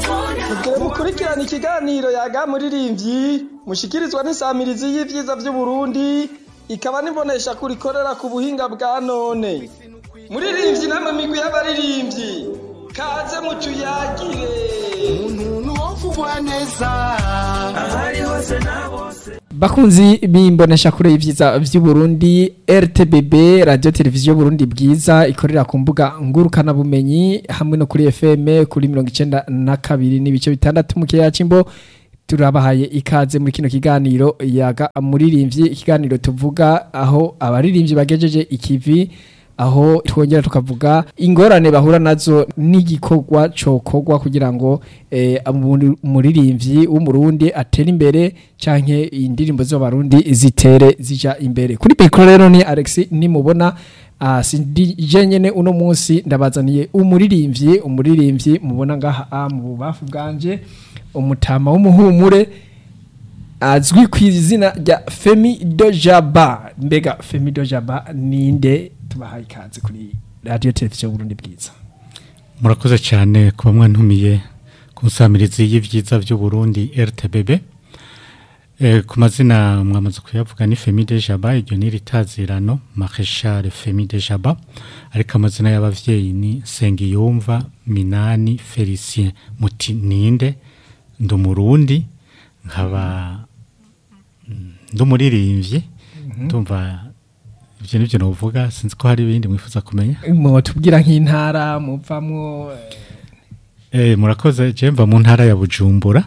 Mugire mukurikirana ikiganiro yaga muririmbyi mushikirizwa n'isamirizi y'ivyiza vy'Uburundi ikaba nibonesha kurikorera ku buhinga bwa none. Muririmbyi namwe migwi y'abaririmbyi kaze mucuyagire. umuntu wovugwa neza ahari hose na bose bakunzi bimbonesha kure y'ivyiza vy'uburundi rtbb radio televiziyo burundi bwiza ikorera ku mbuga ngurukana bumenyi hamwe no kuri fm kuri mirongo icenda na kabiri n'ibice bitandatu mu kiyaya c'imbo turabahaye ikaze muri kino kiganiro yaga muririmbyi ikiganiro tuvuga aho abaririmbyi bagejeje ikivi aho twongera tukavuga ingorane bahura nazo n'igikorwa cokorwa kugira ngo eh, umuri- umuririmbyi w'umurundi atere imbere canke indirimbo z'abarundi zitere zija imbere kuri mikoro rero ni Alex nimubona Uh, sindije nyene uno munsi ndabazaniye umuririmbyi umuririmbyi mubona ngaha ah, mu bubafu bwanje umutama w'umuhumure azwi ku izina rya Femi Dojaba mbega Femi Dojaba ninde tubahaye ikaze kuri radio televiziyo Burundi bwiza murakoze cyane kuba mwantumiye ku nsamirizi y'ivyiza vy'uburundi rtbb e, ku mazina mwamaze kuyavuga ni femi de jaba iryo ni ritazirano mareshal femi de jaba ariko amazina y'abavyeyi ni nsengiyumva minani felicien muti ninde ndi umurundi nkaba mm, ndi umuririmbyi ndumva ivyo nivyo novuga sinzi ko hari ibindi mwifuza kumenya mwotubwira nk'intara muvamwo Eh, murakoze je mva mu ntara ya Bujumbura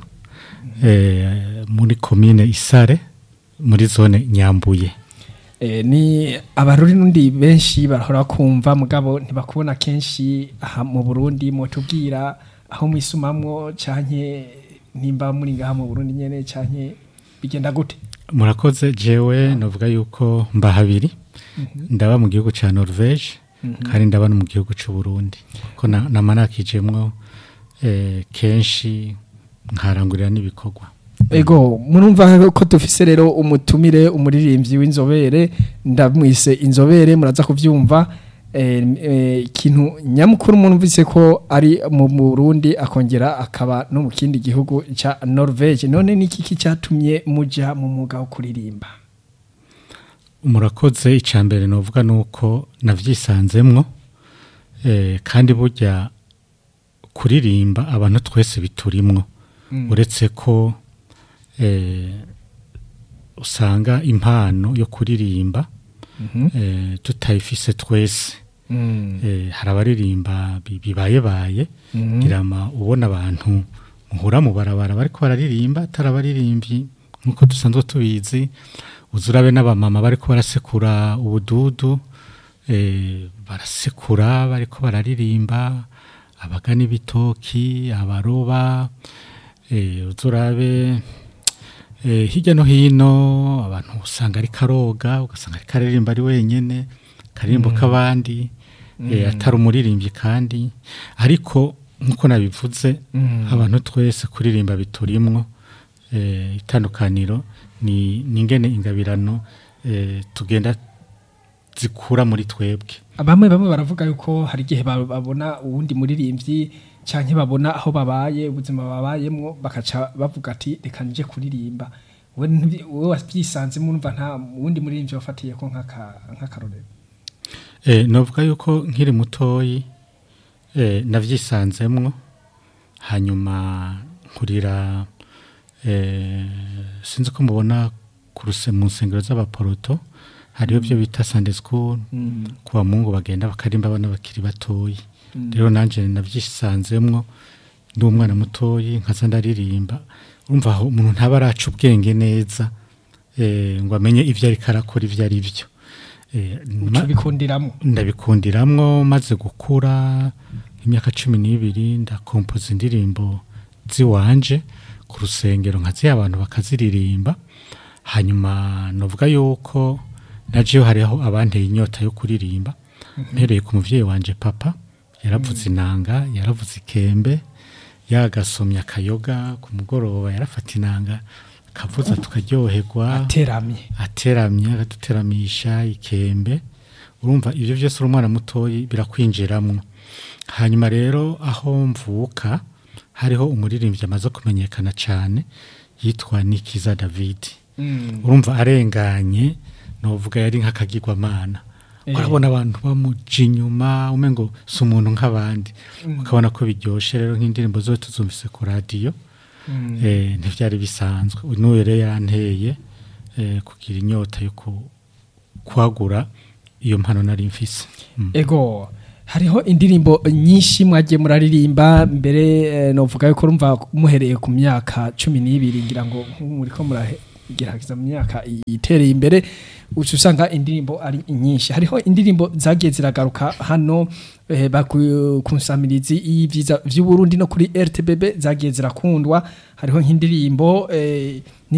eh, muri komine Isare muri zone Nyambuye eh, ni abaruri nundi benshi barahora kumva mugabo ntibakubona kenshi aha mu Burundi mwotubwira aho mwisumamwo canke nimba muri ngaha mu Burundi nyene canke bigenda gute murakoze jewe novuga yuko mba habiri ndaba mu gihugu ca Norvege kandi ndaba no mu gihugu c'u Burundi ko na- namanakijemwo eh, kenshi nkarangurira n'ibikorwa Ego murumva ko dufise rero umutumire umuririmbyi w'inzobere ndamwise inzobere muraza kuvyumva eh, eh, ikintu nyamukuru murumvise ko ari mu Burundi akongera akaba no mu kindi gihugu ca Norvege none niki ki cyatumye muja mu mwuga wo kuririmba murakoze icambere novuga nuko navyisanzemwo eh, kandi burya kuririmba abantu twese biturimwo uretse ko eh, usanga impano yo kuririmba eh, tutayifise twese eh, hari abaririmba bi- bibayebaye girama ubona abantu muhura mu barabara bariko bararirimba atari abaririmbyi nkuko dusanzwe tubizi uzurabe n'abamama bariko barasekura ubududu eh, barasekura bariko bararirimba abagana ibitoki abaroba eh, uzurabe eh, hirya no hino abantu usanga ari karoga ugasanga ari karirimba ari wenyene karirimbo k'abandi eh, atari umuririmbyi kandi ariko nkuko nabivuze abantu twese kuririmba biturimwo eh, itandukaniro ni ni ingene ingabirano eh, tugenda zikura muri twebwe bamwe bamwe baravuga yuko hari igihe ba- babona uwundi muririmbyi canke babona aho babaye ubuzima babayemwo bakaca bavuga ati reka nje kuririmba wowe ntibi- wowe wabyisanzemo urumva nta wundi muririmbyi wafatiye ko nk'aka- nk'akarorero Eh, novuga yuko nkiri mutoyi eh, navyisanzemwo hanyuma nkurira eh, sinzi ko mubona ku ruse mu nsengero z'abaporoto hariho byo bita Sunday school ku bamungu bagenda bakarimba abana bakiri batoyi rero nanje navyisanzemwo ndi umwana mutoyi nkaza ndaririmba urumva aho umuntu ntaba araca ubwenge neza eh, ngo amenye ivyo ariko arakora ivyo ari vyo eh, ma- uca bikundiramo ndabikundiramwo maze gukura imyaka cumi n'ibiri ndakompoza indirimbo ziwanje ku rusengero nkaziha abantu bakaziririmba hanyuma novuga yuko najeyo hariho abanteye inyota yo kuririmba mpereye ku muvyeyi wanje papa yaravuze inanga yaravuze ikembe yagasomya akayoga ku mugoroba yarafata inanga akavuza tukaryoherwa ateramye ateramye akaduteramisha ikembe urumva ibyo byose uri umwana mutoyi birakwinjiramwo hanyuma rero aho mvuka hariho umuririmbyi amaze kumenyekana cyane yitwa Nikiza David urumva arenganye novuga yari nk'akagirwamana Eh. urabona abantu bamuja inyuma umengo si umuntu nk'abandi ukabona ko biryoshe rero nk'indirimbo zose tuzumvise ku radiyo eh, ntibyari bisanzwe n'uyu rero yanteye eh, kugira inyota yo ku- kwagura iyo mpano nari mfise Mm. ego hariho indirimbo nyinshi mwagiye muraririmba mbere eh, novuga yuko urumva muhereye ku myaka cumi n'ibiri ngira ngo muriko muragerageza mu myaka itereye imbere uca usanga indirimbo ari nyinshi hariho indirimbo zagiye ziragaruka hano eh, baku- ku nsamirizi y'ivyiza vy'uburundi no kuri rtbb zagiye zirakundwa hariho nk'indirimbo eh,